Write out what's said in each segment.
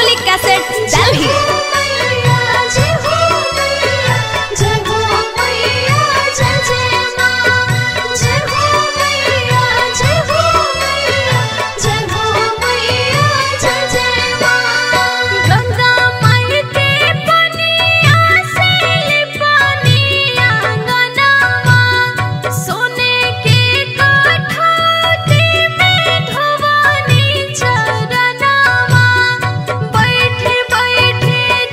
Rangoli cassette Delhi Ganga माई के पनिया से पनिया गनावा सोने के कठौती में धोवानी चरनावा बैठे बैठे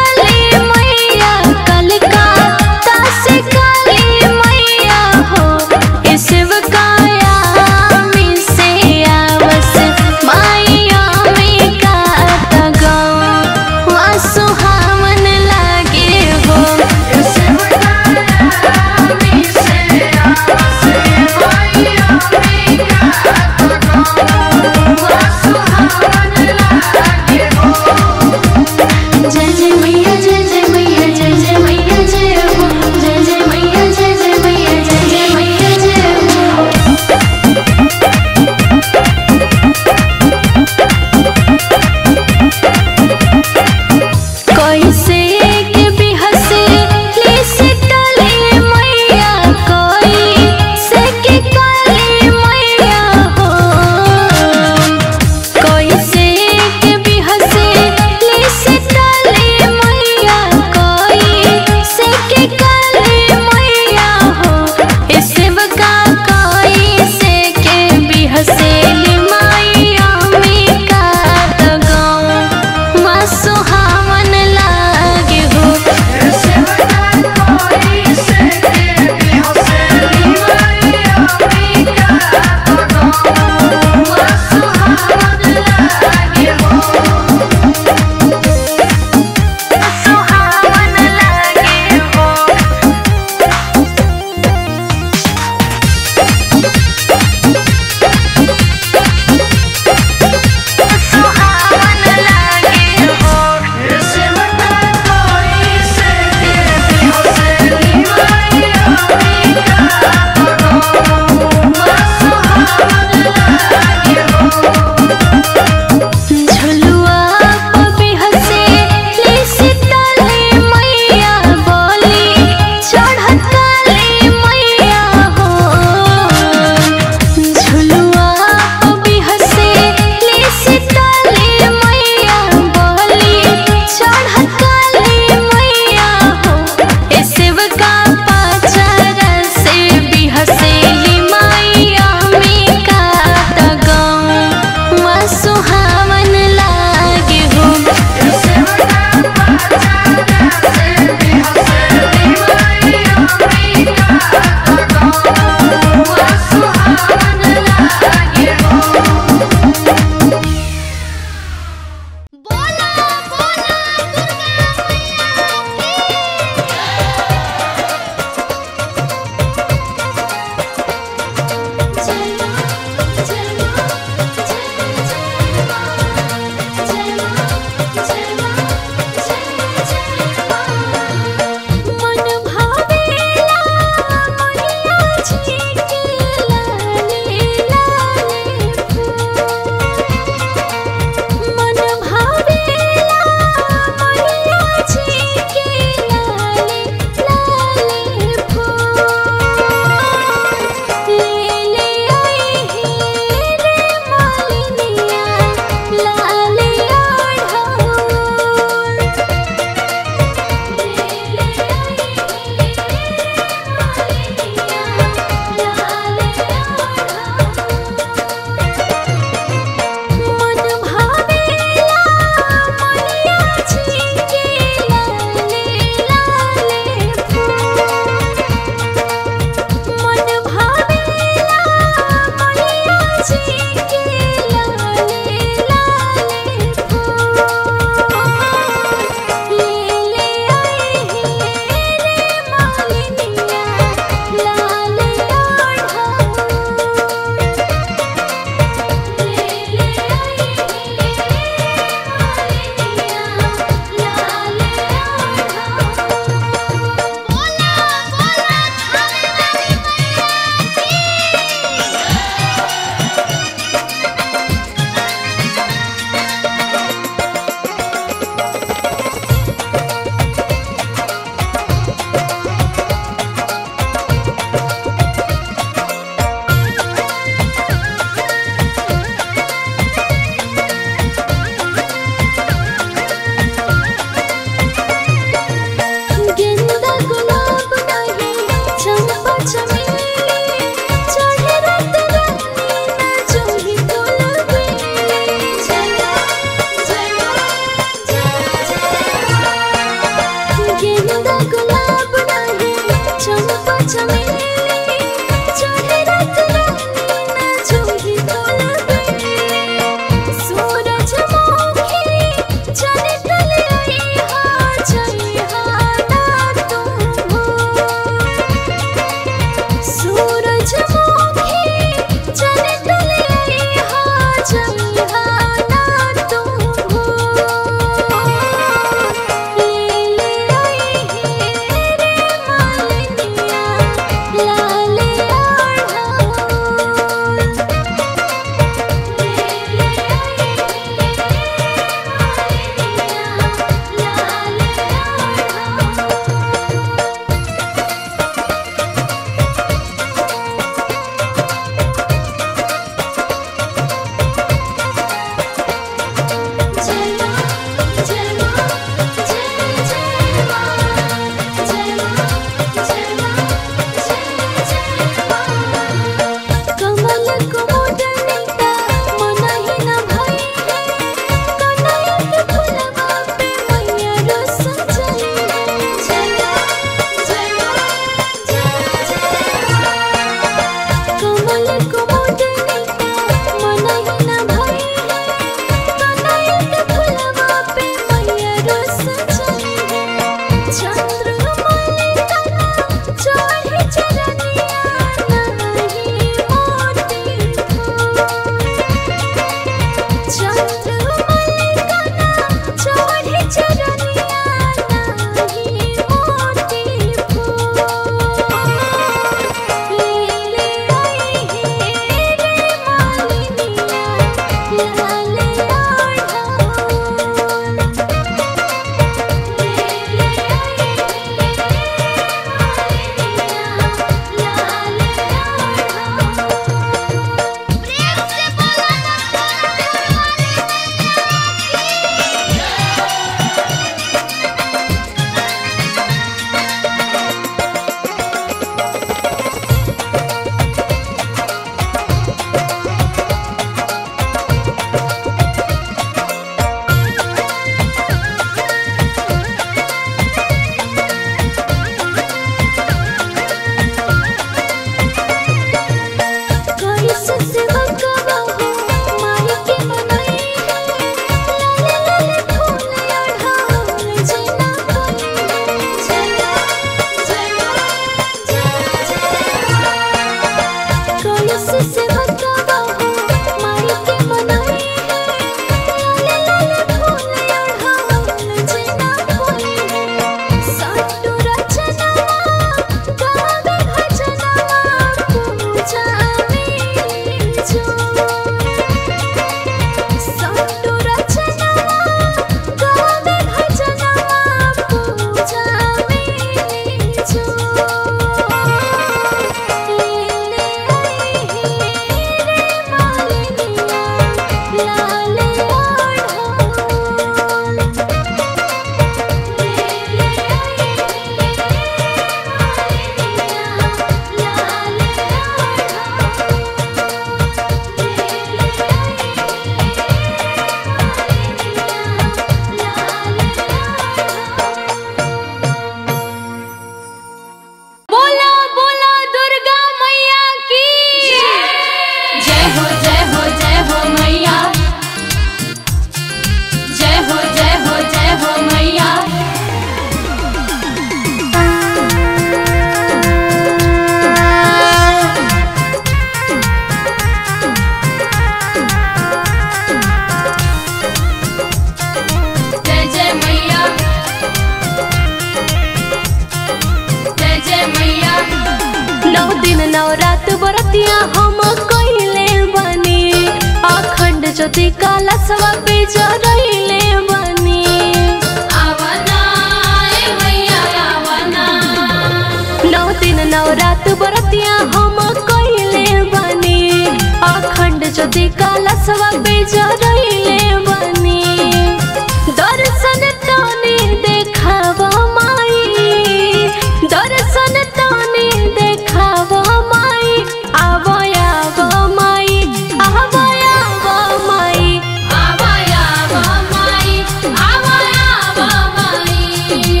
ज्योति काला सवा पे जरैले बनी आवना ए मैया आवना नौ दिन नौ रात बरतिया हम कइले बनी अखंड ज्योति काला सवा पे जरैले बनी दर्शन तनी देखाव माई दर्शन तनी देखाव माई आव आव माई आव आव माई आवया माई आवया माई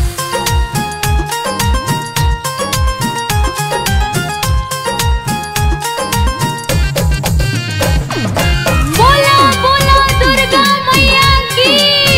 बोला बोला दुर्गा मैया की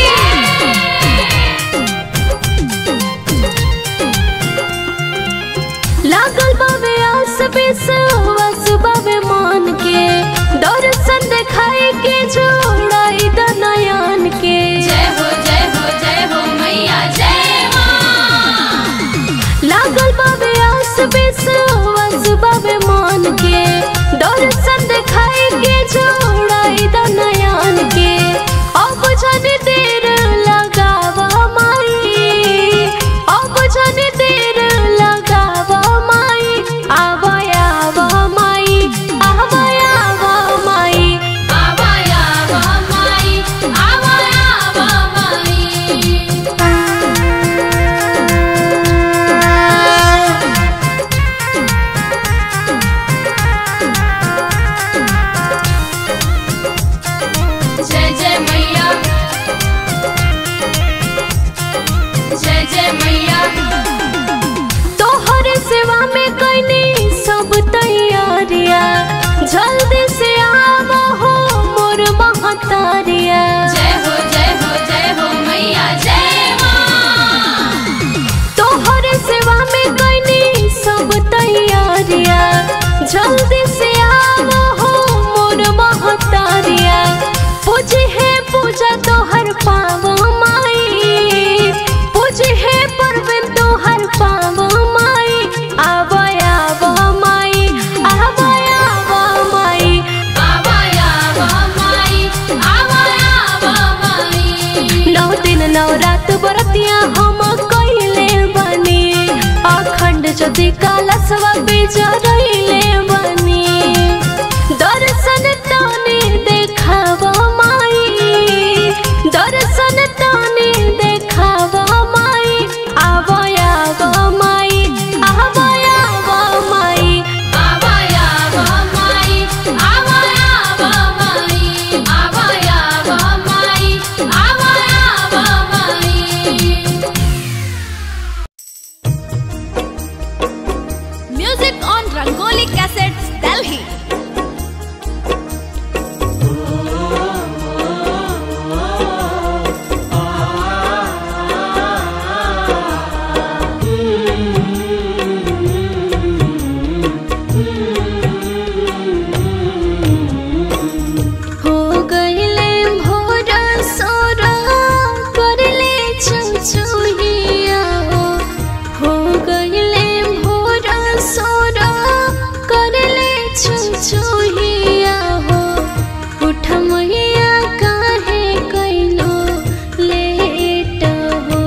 लागल बाबे आस बेस वस बाबे मान के दर्शन देखाई के जोड़ाई द नयन के जय हो जय हो जय हो मैया जय मां लागल बाबे आस बेस वस बाबे मान के दर्शन देखाई के जोड़ाई द नयन के अब जनी देर लगावा माई अब जनी देर लगावा माई आव आव माई आव आव माई आवया माई आवया माई जय जय मैया जय जय मैया तोहर सेवा में कैनी सब तैयारिया जल्दी से आव हो मोर महतारिया जय हो जय हो जय हो मैया जय मां तोहर सेवा में कैनी सब तैयारिया जल्दी से आव हो मोर महतारिया पूजे है पूजा तोहर पाव माई पूजे है पर्व तोहर पाव माई आव आव माई आव आव माई आवया माई आवया माई नौ दिन नौ रात बरतिया हम कइले बनी अखंड ज्योति काला सवा बेजरैले बनी दर्शन तनी देखाव माई दर्शन तनी देखाव माई आव आव माई आव आव माई आवया माई आवया माई आवया माई आवया माई Music on Rangoli Cassettes, Delhi. हो गईले भोर सोरा करले चुचुहिया हो हो गईले भोर सोरा करले चुचुहिया हो उठ मैया काहे कैलो लेट हो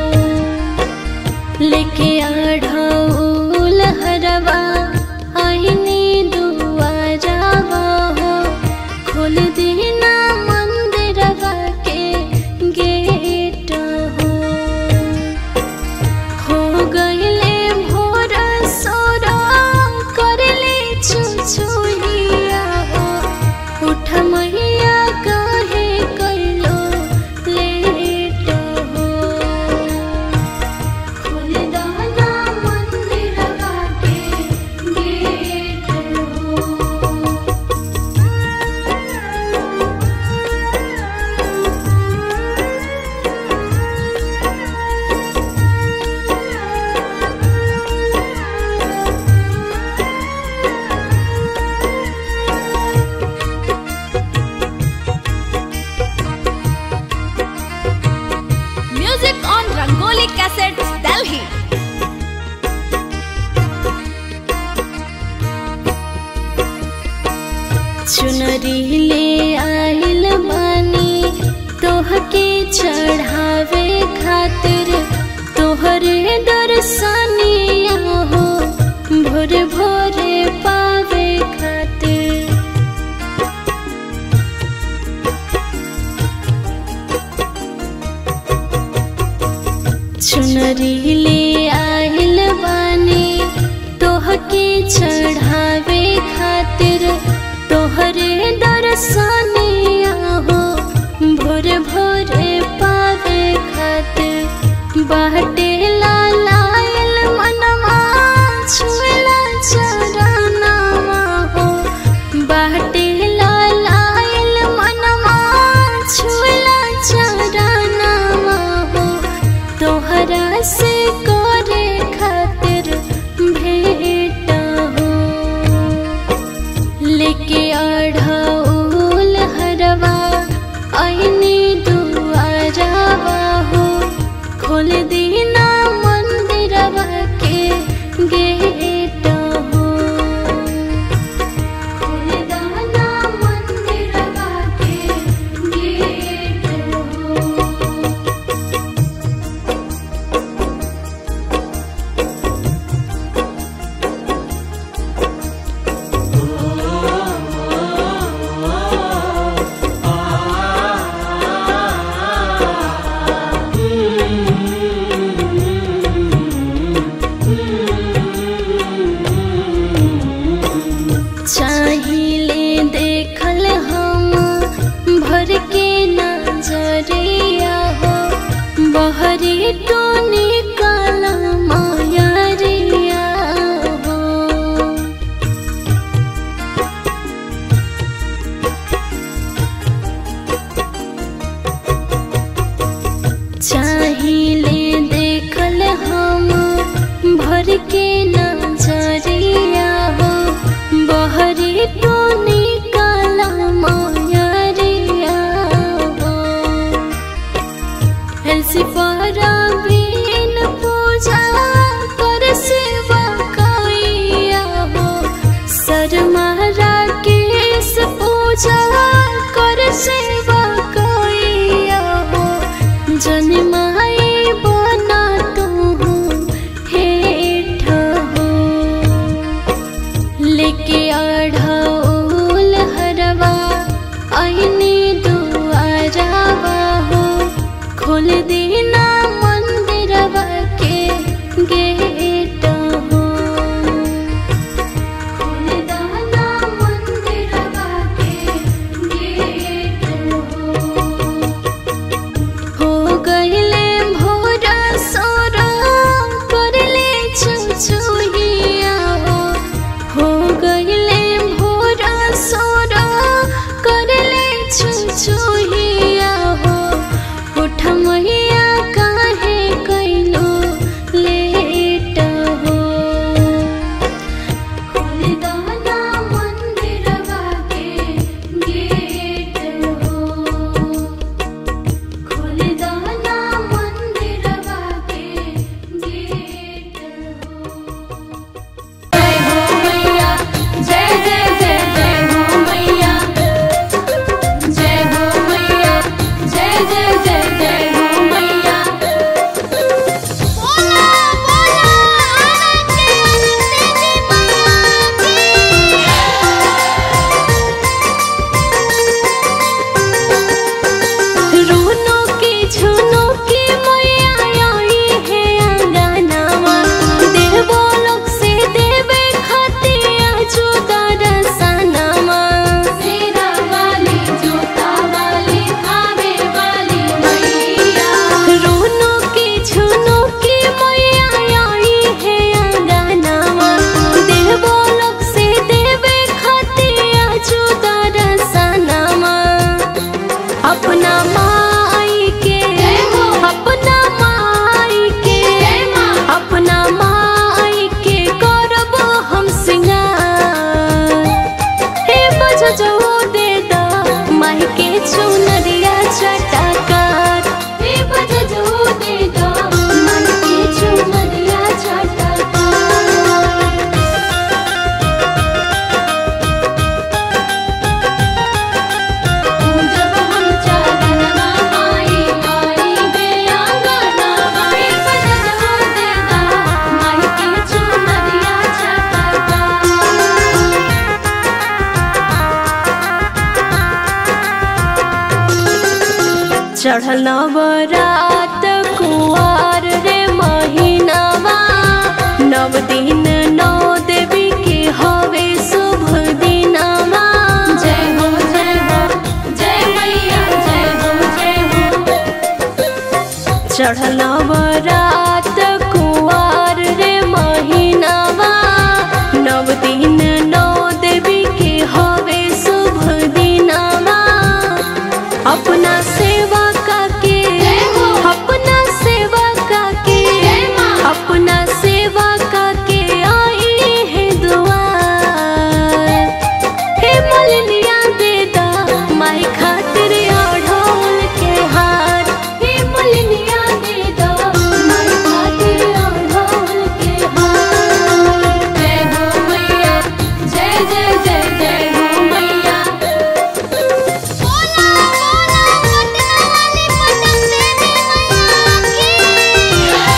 लेके आढ़ऊ लहरवा आईनी दुआरवा हो खोल देना मंदिरवा के गेट हो हो गईले भोर सोरा करले चुचुहिया हो उठ मैया काहे कैलो लेट हो खोल दाना मंदिरवा के गेट हो चढ़ावे खातिर तोहरे दर्शनिया हो भोरे भोरे पावे खातिर चुनरी ले आइल बानी तोहके चढ़ावे खातिर तोहरे दर्शनिया हो भोर भोरे पावे खातिर बाटे लालाइल मनवा छुएला चरनावा हो बाटे लालाइल मनवा छुएला चरनावा हो तोहरा से करे खातिर भेट हो लेके अढ़ौल हरवा ऐनी दुआरवा हो खोल दीना मंदिरवा के गेट हो खोल दाना मंदिरवा के गेट हो चाहिले देखल हम भर के नजरिया हो बहरी टोनी काला मायरिया हो चाहिले देखल हम भर के नजरिया हो बहरी टोनी काला मायरिया हो ऐसी परवीन पूजा कर सेवा कैया हो शर्मारा केस पूजा कर सेवा कैया हो जनमाई बना तू हेठ हो लेके अढ़ौल हरवा ऐनी दुआरवा हो खोल दीना मंदिरवा के गेट हो खोल दाना मंदिरवा के गेट हो हो गईले भोरा सोरा करले चुचुहिया हो हो गईले भोरा सोरा करले चुचुहिया हो उठ मैया काहे कैलो लेट हो खोल दाना मंदिरवा के गेट हो खोल दाना मंदिरवा के गेट हो जय हो मैया जय जय जय जय हो मैया जय हो मैया जय जय जय जय हो मैया बोला बोला आनंद रूनो की झुनो की मैया आई है अंगनावा देवो लोग से देवे खतिया जुदा रसनामा सेरा वाली जोता वाली आवे वाली मैया रूनो की झुनो की मैया आई है अंगनावा देवो लोग से देवे खतिया जुदा रसनामा अपना माई के अपना माई के अपना माई के करब हम सिंगार हे बज जो दे दा माई के चुनरिया चटकार हे बज जो दे दो मन के चुनरिया चटका जब हम चरणवा आई चढ़ल नवरात कुआर रे महीनावा नव दिन नौ देवी के हवे शुभ दिनावा जय हो जय हो जय मैया जय हो जय हो चढ़ल नवरात कुआर रे महीनावा नव दिन नौ देवी के हवे शुभ दिनावा अपना सेवा काके हो। अपना सेवा काके जय माँ। अपना सेवा काके आई है दुआर हे मलिनिया दे दा माई खातिर ओढ़ोल के हार हे मलिनिया दे दा माई खातिर ओढ़ोल के हार जय हो मैया जय जय जय जय हो मैया बोला बोला पटना वाली पटन देवी मैया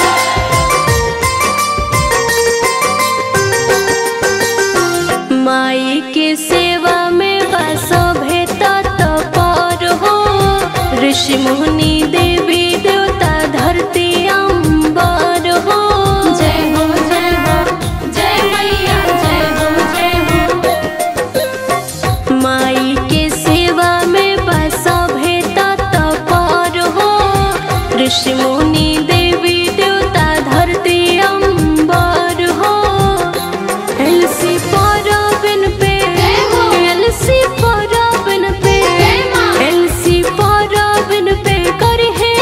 माई के सेवा में बसो भेटा तो पर हो ऋषि मुनि देवी देवता धरती अंबर हो जय हो जय हो जय मैया जय हो जय हो माई के सेवा में बसा भेटा तो पर हो ऋषि मुनि देवी देवता धरती अंबर हो एलसी परबिन पे हो। एलसी परबिन पे जय माँ। एलसी परबिन पे कर है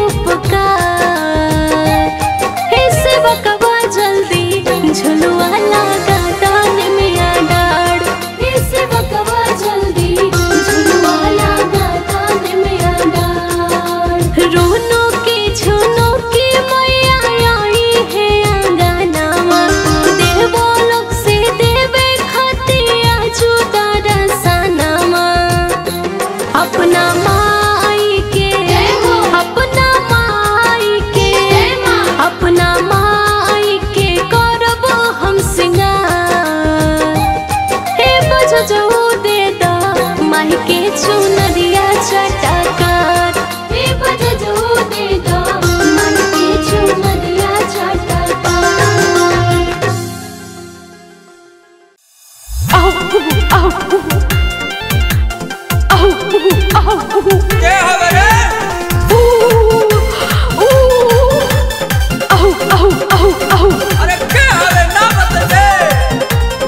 उपकार हे सेवकवा जल्दी झुलुआ लगा दान में डाड़ हे सेवकवा जल्दी झुलुआ लगा दान में डाल रोनो की झुनो की मैया आई है अंगनावा देवो लोग से देवे खतिया जुदा रसनामा अपना माई के हो। अपना माई के अपना माई के करब हम सिंगार हे बज जो दे दा माई के चुनरिया चटकार हे बज जो दे दो मन के चुनरिया छटका के हवे रे अरे के हवे ना बतबे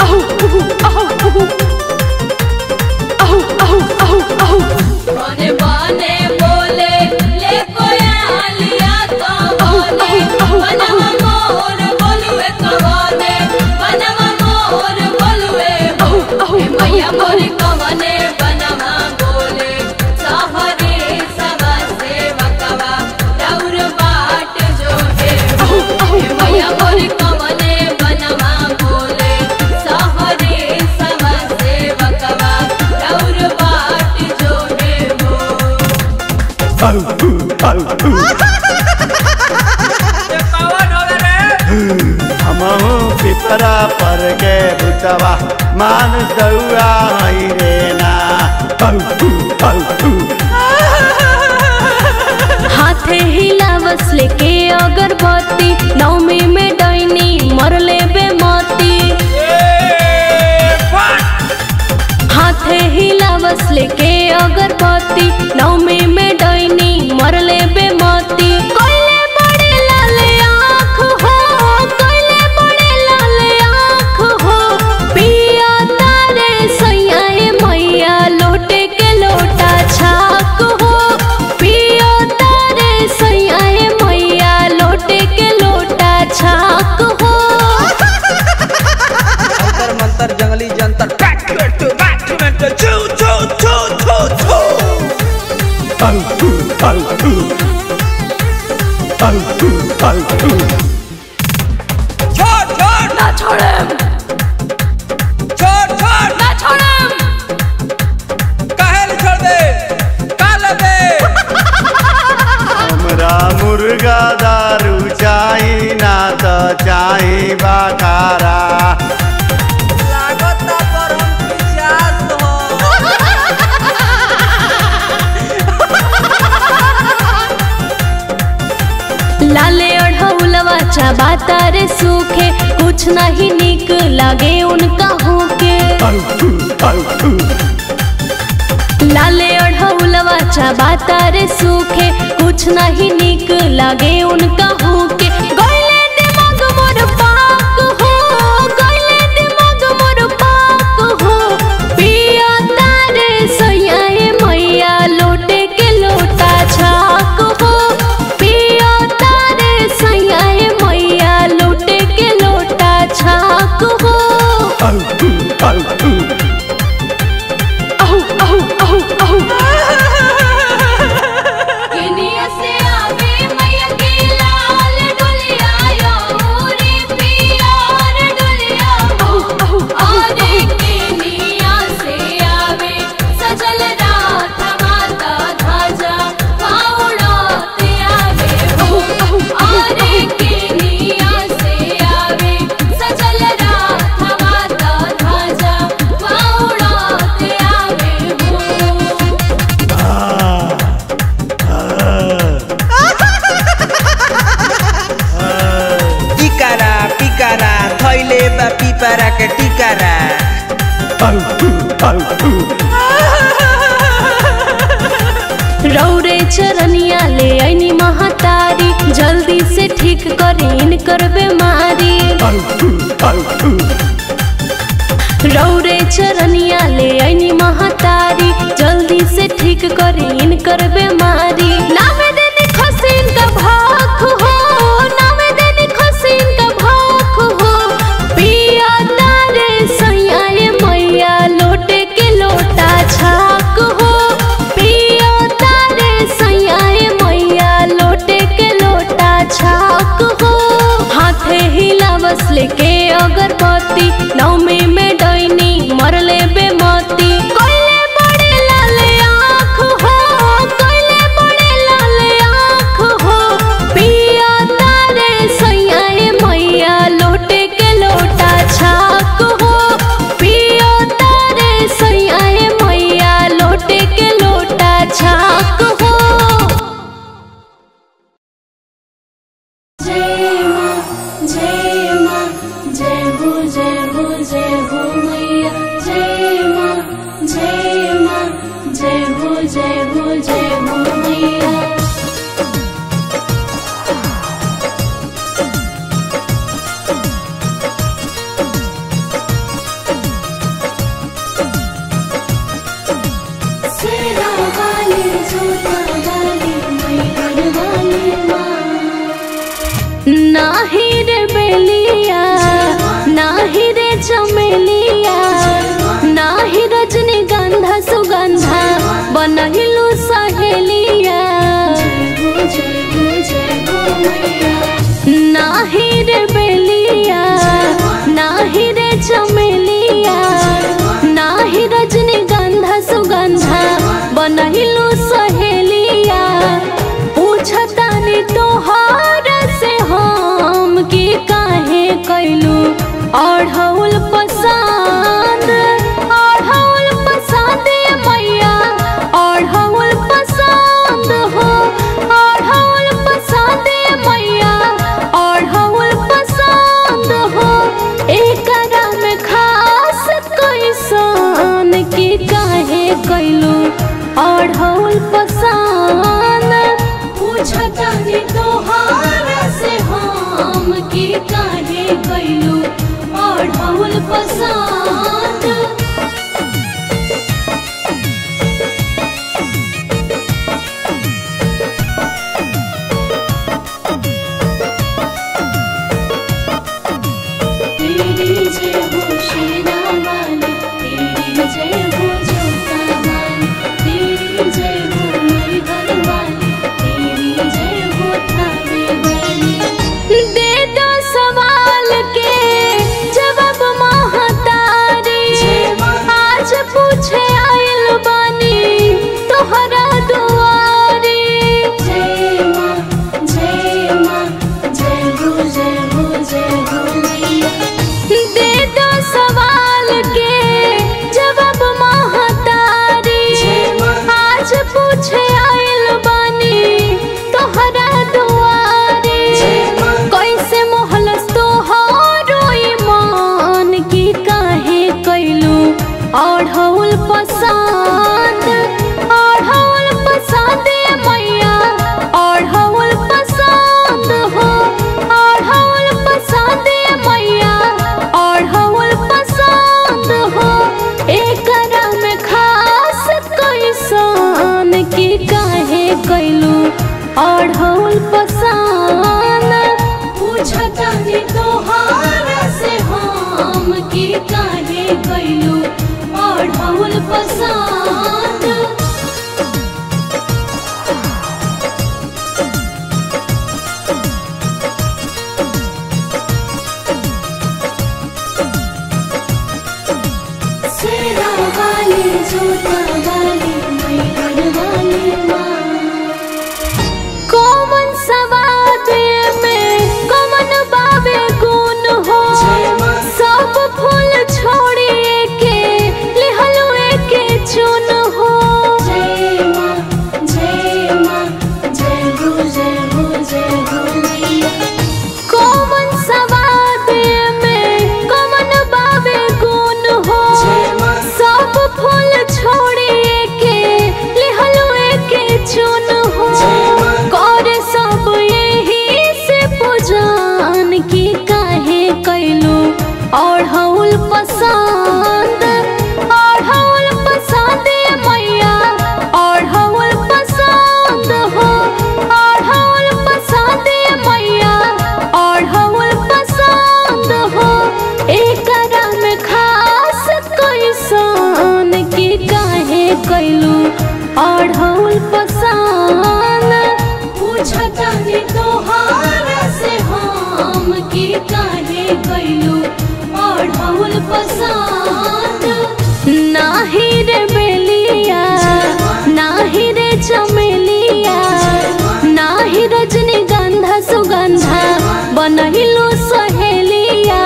बने बने बोले ले कोया लिया तो बने बनवा मोर बोलुए तो बने बनवा मोर बोलुए हो हे मैया मोरी कवने बनवा बोले सहरे सवा सेवकवा रौर बाट जो हे हो हे मैया मोरी कवने बनवा बोले सहरे सवा सेवकवा रौर बाट जो हे हो ये कवन हवे रे हमहू पिपरा पर के बुतवा मान दौआ हई रे ना हाथे हिलावस लेके अगरबत्ती नौमी में डैनी मरले बेमती ए फट हाथे हिलावस लेके अगरबत्ती नौमी में डैनी मरले बेमती कोइले बड़े लाल आँख हो कोइले बड़े लाल आँख हो पिया तारे सैयाए मैया लोटे के लोटा छाक हो पिया तारे सैयाए मैया लोटे के लोटा छाक हो अंतर मंतर जंगली जंतर back to back to back to चू चू चू चू चू छोड़ छोड़ ना छोड़म छोड़ छोड़ ना छोड़म काहे ले छोड़ दे काल दे हमरा मुर्गा दारू चाही ना तो चाही बखारा लागता पर हम पिचास हो चबाता रे सूखे कुछ नहीं निक लगे उनका होके लाले ओढ़ौलवा चबाता रे सूखे कुछ नहीं निक लगे उनका होके गइले दिमाग मोर पाक हो गइले दिमाग मोर पाक हो पिया तारे सैयाए मैया लोटे के लोटा छाक हो पिया तारे सैयाए मैया लोटे के लोटा छाक हो अहु अहु अहु अहु किनिया से आवे मैया की लाल डुलिया यो मोरे पियार डुलिया अहु अहु आरे किनिया से आवे सजल रात माता ध्वजा पाउड़ाते आवे हो आरे किनिया से आवे सजल रात माता ध्वजा पाउड़ाते आवे हो टिकारा पिकारा थैले बा पिपारा के टिकारा रौरे चरनिया ले आईनी महातारी जल्दी से ठीक करे इनकर बीमारी रौरे चरनिया ले आईनी महातारी जल्दी से ठीक करे इनकर बीमारी नामे देनी खसीन का भाख हो नामे देनी खसीन का भाख हो पिया तारे सैयाए मैया लोटे के लोटा छाक हो पिया तारे सैयाए मैया लोटे के लोटा छाक हो हाथे हिला बस लेके अगरबत्ती नौमी में डैनी मरले बेमती कोइले बड़े लाल आँख हो कोइले बड़े लाल आँख हो पिया तारे सैयाए मैया लोटे के लोटा छाक हो पिया तारे सैयाए मैया लोटे के लोटा छाक हो जय माँ जय माँ जय हो जय हो जय हो मैया जय माँ जय माँ जय हो जय हो जय हो मैया सेरा वाली जोता वाली मैहर वाली माँ नाही रे बेलिया नाही रे चमेलिया नाही रजनीगंधा सुगंधा बनहिलु सहेलिया नाही रे बेलिया नाही रे चमेलिया नाही रजनीगंधा सुगंधा बनहिलु सहेलिया पूछतानी तोहार से हम की काहे कैलू अढ़ौल पसंद अढ़ौल पसंद मैया अढ़ौल पसंद हो अढ़ौल पसंद मैया अढ़ौल पसंद हो एकरा में खास कैसन की काहे कैलू अढ़ौल पसंद पूछतानी तोहार से हम की काहे कैलू ओढ़ौल पसंद तेरी जय हो शेरा वाली तेरी जय हो जोता वाली तेरी जय हो मैहर वाली तेरी जय हो थावे वाली दे दो सवाल के जवाब महातारी पसान पूछतानी तोहार से हम की काहे कैलू ओढ़ौल पसंद सेरा वाली जूता वाली मैहर वाली माँ कौमन सवाद में कौमन बाबे गुण हो सब फूल छोड़िए के लिहलुए के चुन हो जय माँ जय माँ जय हो जय हो जय हो मैया कौमन सवाद में कौमन बाबे गुण हो सब फूल छोड़िए के लिहलुए के चुन हो कर सब यही से पूजान की काहे कैलू ओढ़ौल पसंद ओढ़ौल पसंद मैया ओढ़ौल पसंद हो ओढ़ौल पसंद मैया ओढ़ौल पसंद हो एकरा में खास कैसन की काहे कैलू ओढ़ौल पसंद पूछतानी तोहार से हम की काहे कैलू ओढ़ौल पसंद नाही रे बेलिया नाही रे चमेलिया नाही रजनीगंधा सुगंधा बनहिलो सहेलिया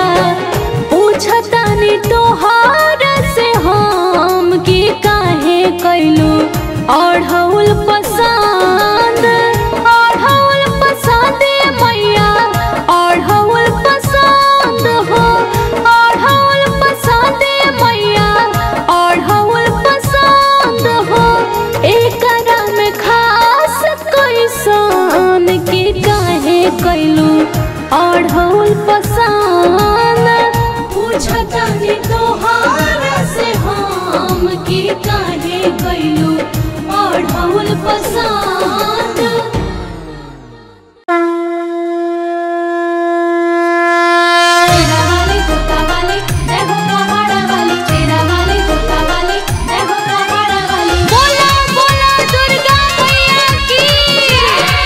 पूछतानी तोहार से हम की काहे कैलू ओढ़ौल पसंद ओढ़ौल पसंद मैया ओढ़ौल पसंद हो ओढ़ौल पसंद मैया ओढ़ौल पसंद हो एकरा में खास कैसन के काहे कैलू ओढ़ौल पसंद पूछतानी तोहार से हम की काहे कैलू ओढ़ौल पसंद तेरा वाली कुत्ता वाली जय हो पहाड़ा वाली तेरा वाली कुत्ता वाली जय हो पहाड़ा वाली बोला बोला दुर्गा मैया की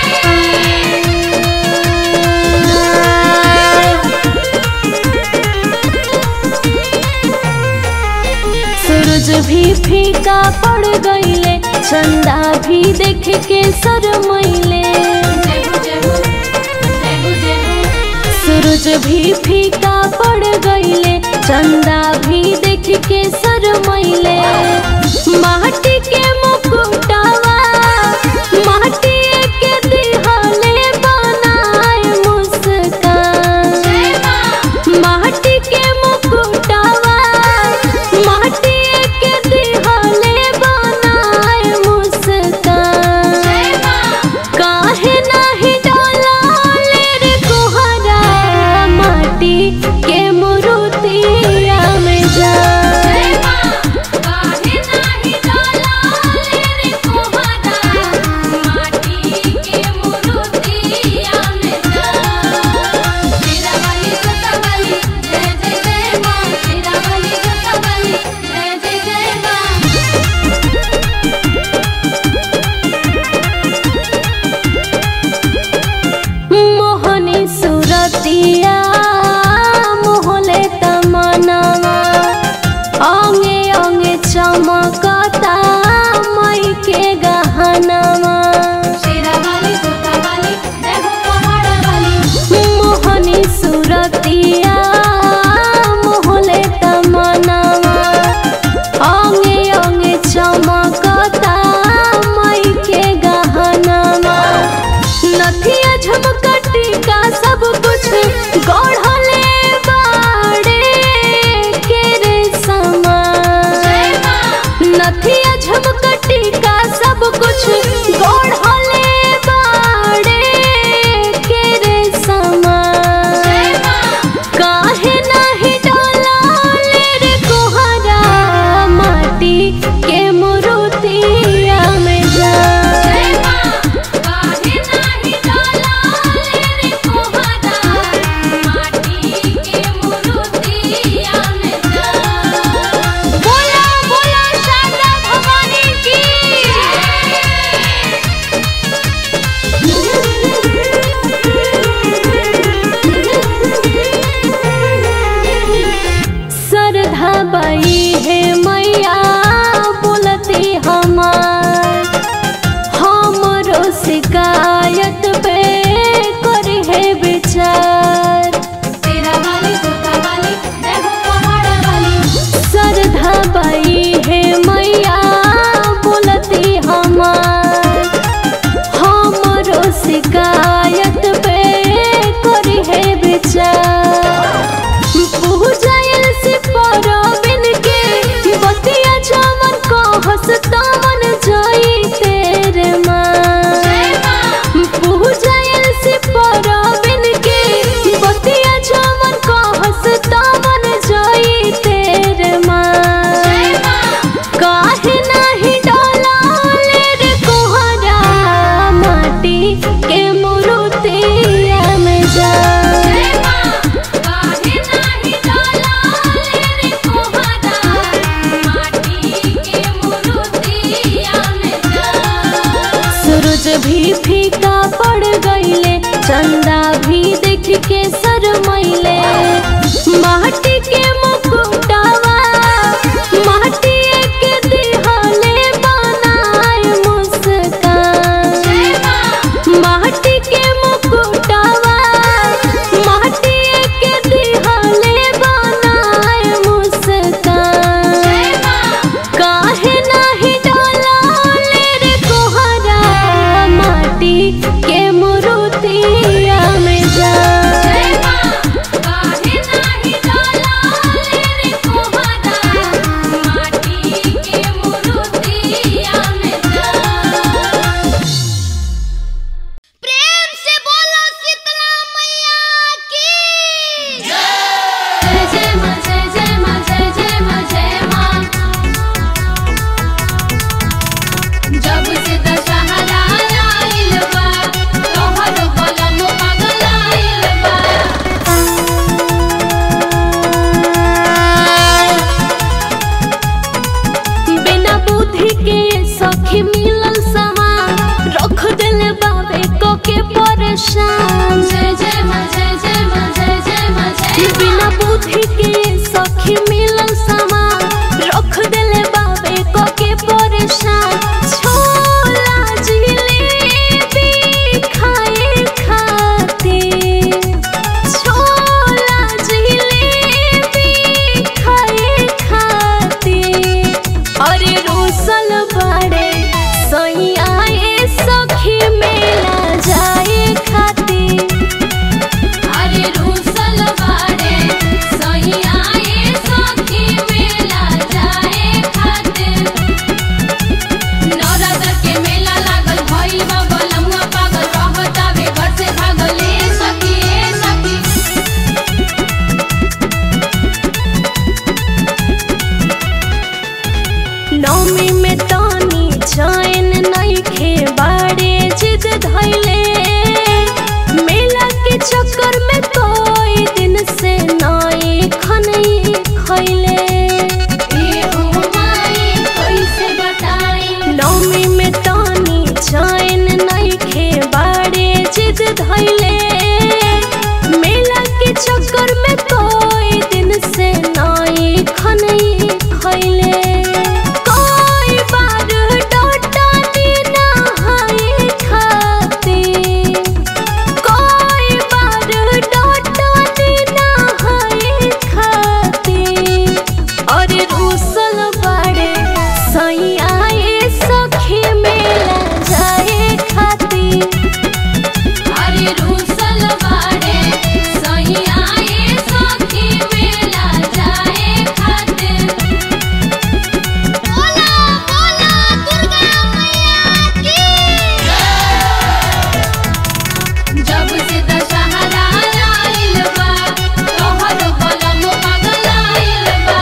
सूरज भी फीका पड़ गईले चंदा भी देख के शरमैले जय हो जय हो जय हो जय हो सूरज भी फीका पड़ गईले चंदा भी देख के शरमैले माटी के मुकुटावा माटी के दिहाले बनाए मुस्कान जय माँ माटी के मुकुटावा माटी के दिहाले बनाए मुस्कान जय माँ काहे नाही डोलाले रे कोहरा माटी के मुरुतिया में जा जय माँ काहे नाही डोलाले चंदा भी देख के शरमैले माटी के मुकुटावा माटी के दिहले बनाए मुस्कान माटी के मुकुटावा माटी के दिहले बनाए मुस्कान काहे नाही डोलाले रे कोहरा माटी के मुरुतिया में जा प्रेम से बोलो शीतला मैया की जय जय मां जय जय मां जय जय मां जय मां जब से दशहरा आइल बा तोहर बलम पागल आइल बा बिना बुद्धि के सखी मिलल समान रख दिल बाबे को के परेशान जय जय मां जय जय मां जय जय मां जय बिना बुद्धि के सखी मिलल समान रख दिल बाबे को के परेशान छोला जिलेबी खाए खातिर छोला जिलेबी खाए खातिर अरे रोसल बड़े सही आए सखी मेला जाए खातिर अरे रूसल बाड़े सही आए सखी मेला जाए खातिर नवरात्र के मेला लागल भइल बा बलमुआ पागल रहतावे घर से भागल ए सखी ए सखी नौमी में तानी चैन नइखे बाड़े जिद धैले मेला के चक्कर में कोई दिन से नाई खनई खैले ए हो माई कैसे बताई नौमी में तानी चैन नइखे बाड़े जिद धैले मेला के चक्कर में कोई दिन से नाई खनई खैले कोई बार डोटा दीना हाय खातिर कोई बार डोटा दीना हाय खातिर और रूसल बड़े सही आए सखी मेला जाए खातिर अरे रूसल बाड़े सही आए सखी मेला जाए खातिर बोला बोला दुर्गा मैया की जब से दशहरा आइल बा तोहर बलम पागल आइल बा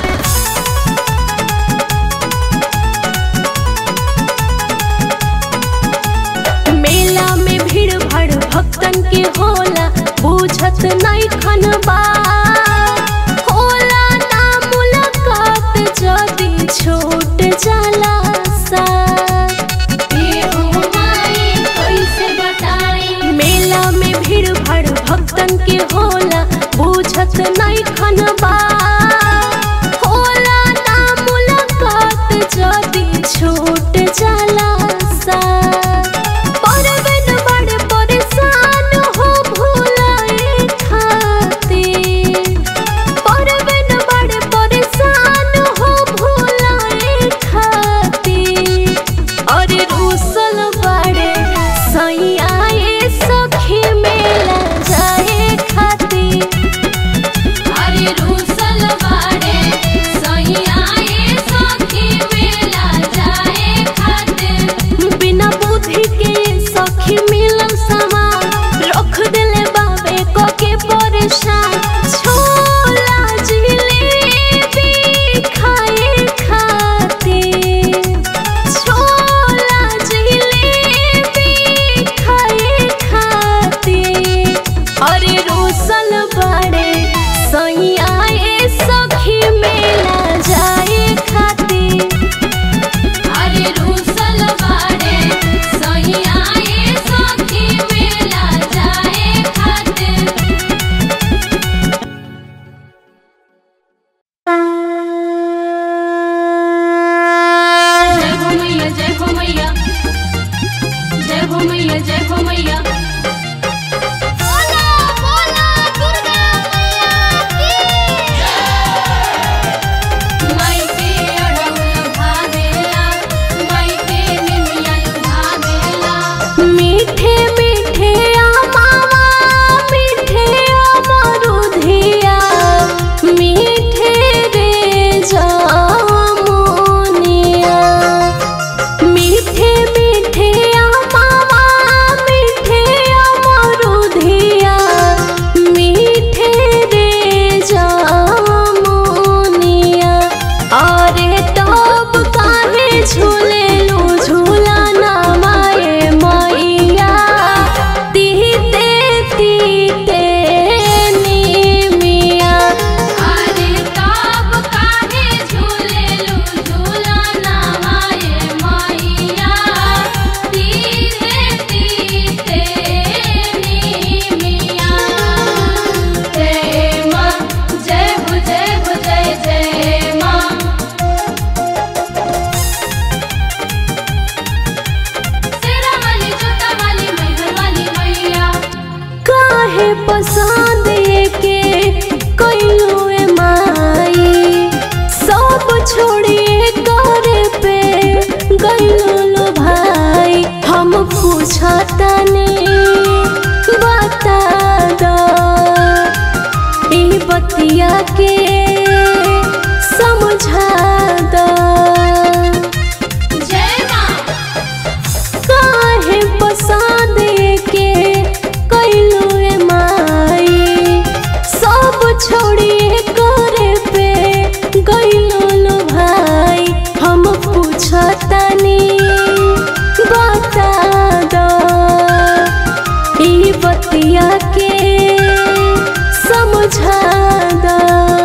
मेला में भीड़ भाड़ भक्तन के होला बुझत नहीं खनबा होला ना मुलाकात जदी छूट जाला सा ए हो माई कैसे बताई मेला में भीड़ भाड़ भक्तन के होला बुझत नहीं खनबा होला ना मुलाकात जदी छूट जाला सा परवन बड़ परेशान हो भूलाए खातिर जय जय हो मैया बोला बोला दुर्गा मैया की माई के अड़हुल भावेला माई के निमिया भावेला मीठे मीठे आमावा मीठे अमरुधिया मीठे रे जामुनिया मीठे मीठे आमावा मीठे अमरुधिया मीठे रे जामुनिया अरे तब काहे झूलेलू झूला ना माए मैया तीते तीते निमिया अरे तब काहे झूलेलू झूला ना माए मैया तीते तीते निमिया जय माँ जय हो जय हो जय जय माँ सेरा वाली जोता वाली मैहर वाली मैया काहे पसंद के कइलो ए माई सब छोड़िए करे पे गइलो लो भाई हम पूछतनी बता दो ई बतिया के समझा दो जय माँ काहे पसंद के कइलो ए माई सब छोड़िए करे पे गइलो लो भाई हम पूछतनी बता दो ई बतिया के समझा दो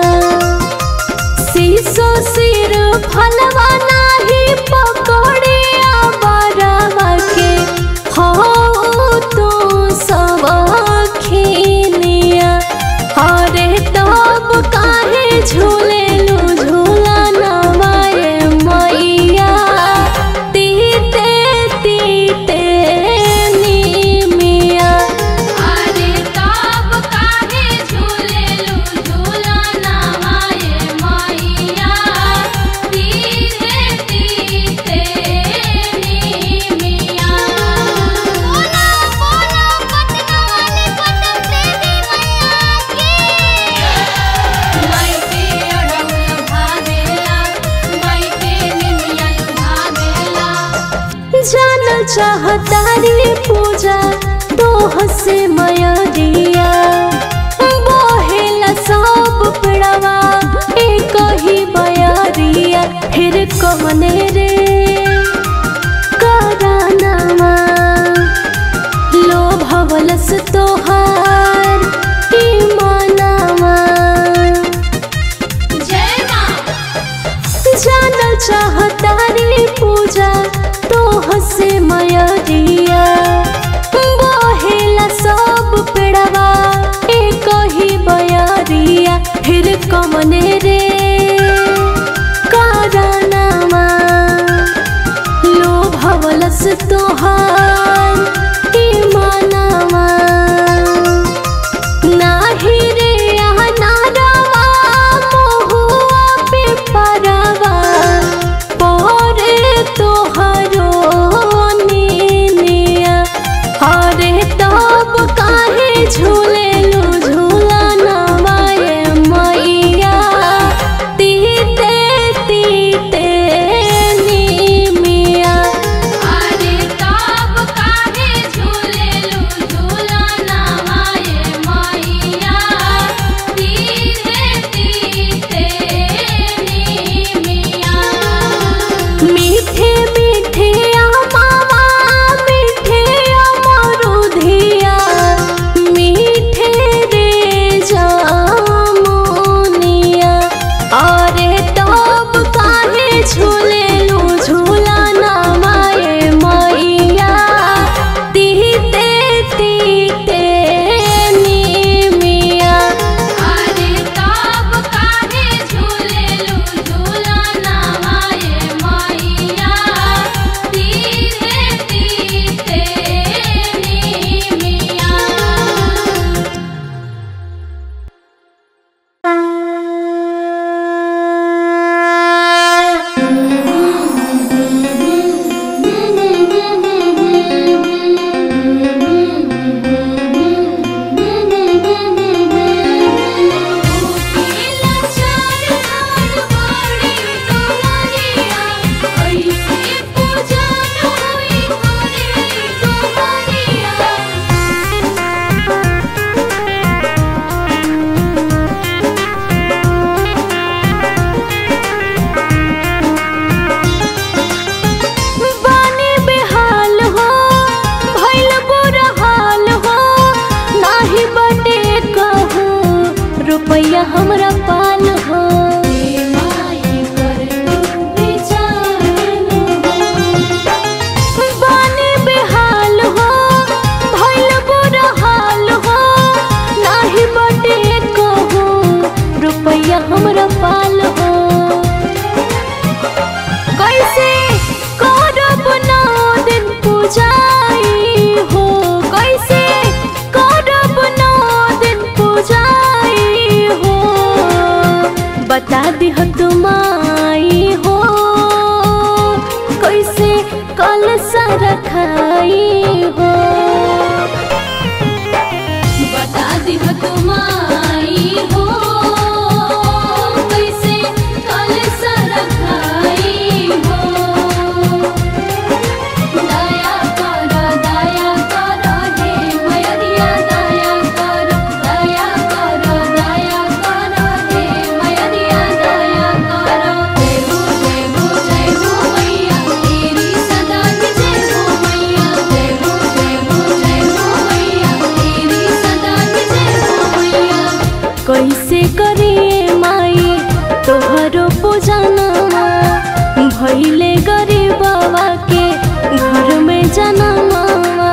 शीशो सिर फलवा नाही पकड़िया बरवा के हो तो सब खिनिया अरे तब काहे झूलेलू झूला नवाए मैया तीते तीते निमिया अरे तब काहे झूलेलू झूला नवाए मैया तीते तीते निमिया बोला बोला पटना वाली पटन देवी मैया की माई के अड़हुल भावेला माई के निमिया भावेला जान चाहतारी पूजा तोह से मया दिया बहेला सब पेड़वा एक ही बयारिया फिर कहने रे करानामा लो भवलस तोहार ईमानामा जय माँ जाना चाहतारी पूजा तोह से मया दिया बहेला सब पेड़वा एक ही बयारिया फिर कमने रे कारनामा लो भवलस तोहार ईमानामा नाही रे अनारवा महुआ पे परवा पोरे तोहरो नी सारा खाई हो बता दिह तुम आई हो कैसे कल सरखाई हो दया कर दया कर हे मयरिया दया कर दया कर दया कर हे मयरिया दया कर जय हो जय हो जय हो मैया तेरी सदा की जय हो मैया जय हो जय हो जय हो मैया तेरी सदा की जय हो मैया कैसे करिए माई तोहरो पूजनमा भैले गरीबवा के घर में जनमवा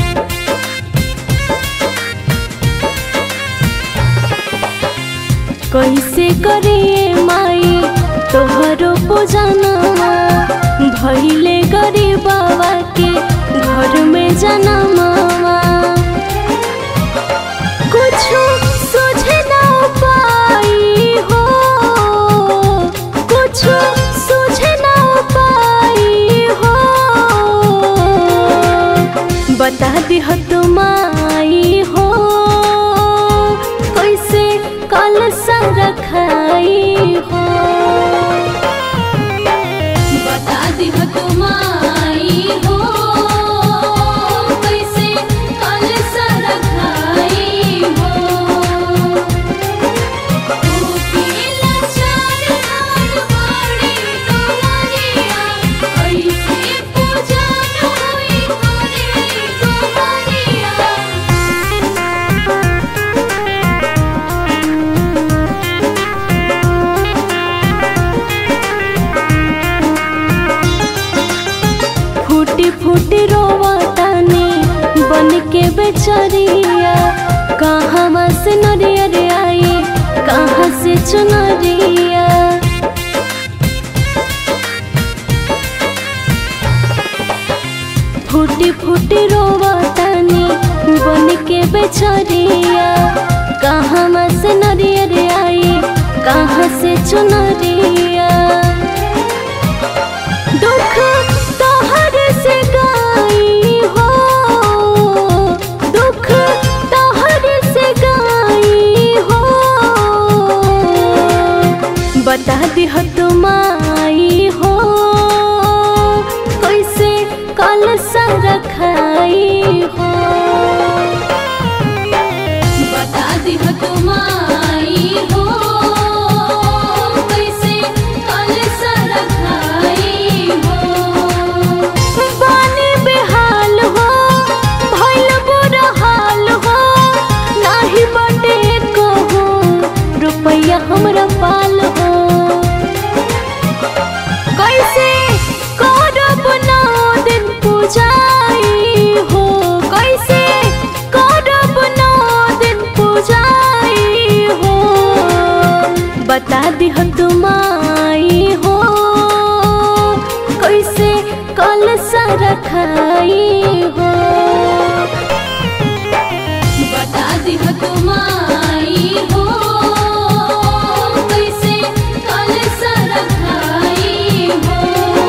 कैसे करिए माई तोहरो पूजनमा भैले गरीबवा के घर में जनमवा कुछ सुझे ना पाई हो कुछ सुझे ना पाई हो बता दिह तुम आई हो कैसे कल रखाई हो बता दिह तुम आई हो कैसे कल सरखाई हो तू पीला चार धान बाड़ी तोरिया कैसे पूजा होई तोरे तोरिया फूटी फूटी रोवतानी बन के बेचरिया कहाँ से नरिया रे आई कहाँ से चुनरिया फूटी फूटी रोवतानी बन के बेचरिया कहाँ से नरिया रे आई कहाँ से चुनरिया दुख तोहर से गाई हो दुख तोहर से गाई हो बता दिह तुम आई हो कैसे कल रखाई हो बता दिह तुम आई हो कैसे कल सरखाई हो बानी बेहाल हो भइल बुरा हाल हो नाही बटे कहू रुपया हमरा पाल हो कैसे करब नौ दिन पूजाई हो कैसे करब नौ दिन पूजाई हो बता दिह तुम आई हो कैसे कल रखाई हो बता दिह तुम आई हो कैसे कल सरखाई हो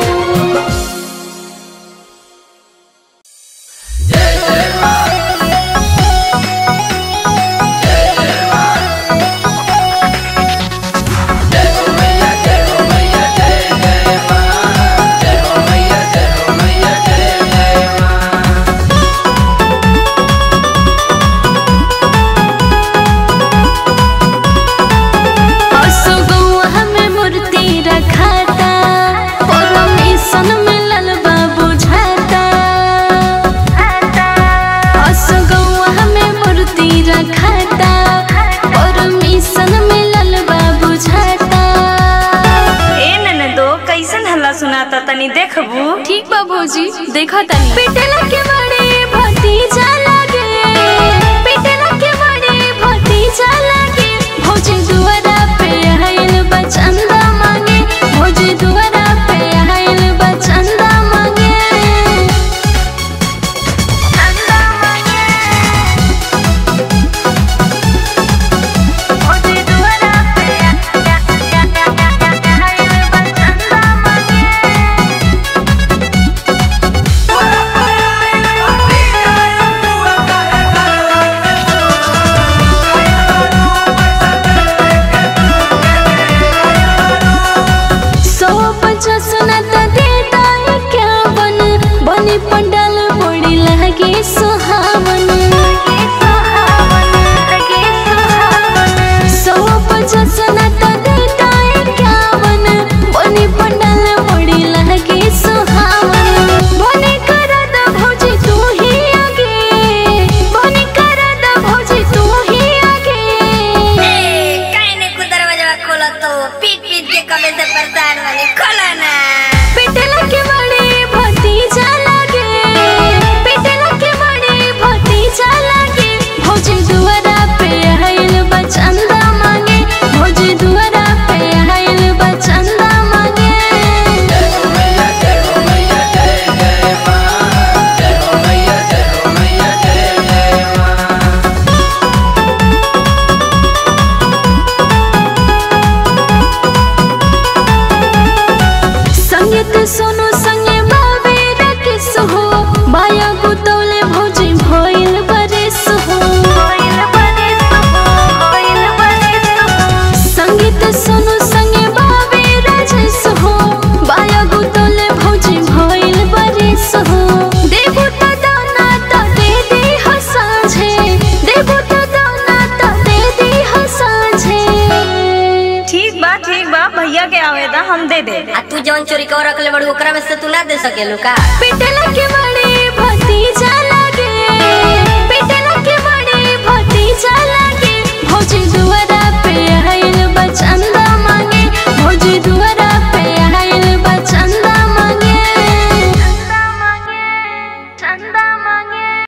असुगौआ हमें मूर्ति रखाता परमेशन मिलल बा बुझाता असुगौआ हमें मूर्ति रखाता परमेशन मिलल बा बुझाता ए ननदो कैसन हल्ला सुनाता तनी देखबू ठीक बा भौजी देखा तनी पिटला के बड़े भतीजा लागे पिटला के बड़े भतीजा लागे भौजी दुआरा पे आइल बचंदा मांगे भौजी दुआरा पे आइल बचंदा मांगे चंदा मांगे भौजी दुआरा पे आइल बचंदा मांगे भैया के आवेदा हम दे दे आ तू जौन चोरी कर रखले बड़ू ओकरा में से तू ना दे सकेलू का पिटला के मार